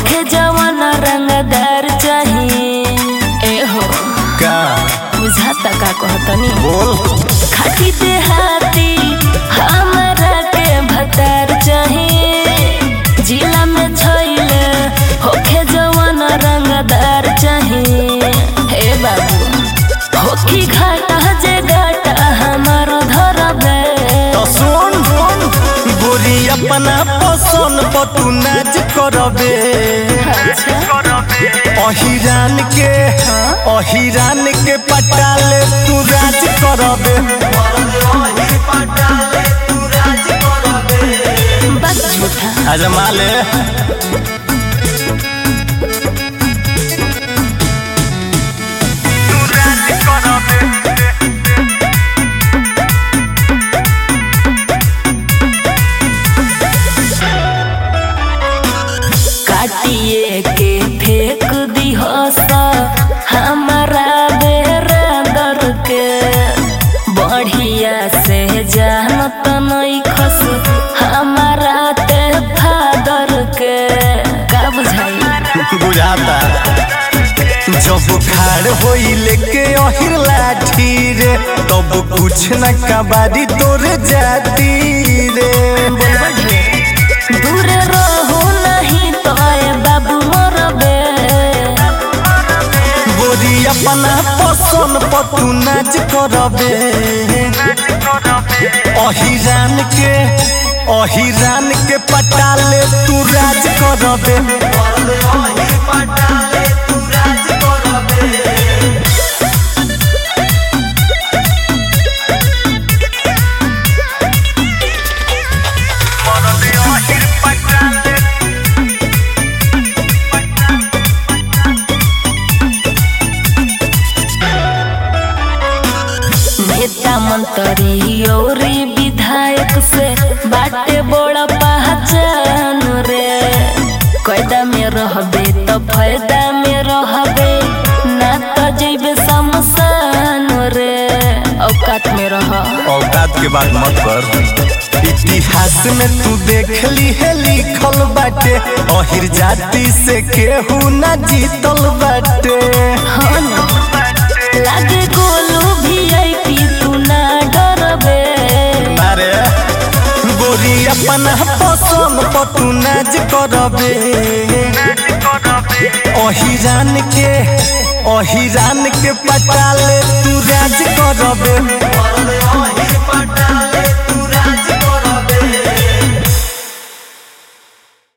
होखे जवान रंगदार चाहिए ए हो का बुझाता का कहतनी बोल खाटी देहाती हमरा के भतार चाहिए जिला में छैले होखे जवान रंगदार चाहिए हे बाबू होखी घाटा जे घाटा हमारो धरबे तो सुन गोरी अपना पसंद पर तू नाच करबे अहिरान के अहिरान के पटाले तू राज करबे बस झूठा आजमा ले काटिए के फेंक दी हसा हमारा बेरादर के बढ़िया से जानत नहीं खस हमारा ते फादर के का बुझाई बुझाता जब खाड़ होई लेके अहिर लाठी रे तब कुछ न कबारी तोरे जाती रे बोलबा ढेर दूर रहो नहीं तो ए बाबू मरबे गोरी अपना पसंद पर तू नाच करबे अहिरान के अहिरान के पटाले तू राज करबे नेता मंत्री और विधायक से बाटे बड़ा पहचान रे कैदा में रहबे तो फायदा में रहबे ना तो जैबे शमशान रे औकात में रह औकात के बात मत कर इतिहास में तू देख ली है लिखल बाटे अहिर जाति से केहू ना जीतल बाटे हाँ ना लागे गोलू वीआईपी तू ना डरबे अरे गोरी अपना पसंद पर तू नाच करबे अहिरान के अहिरान के पटाले तू राज करबे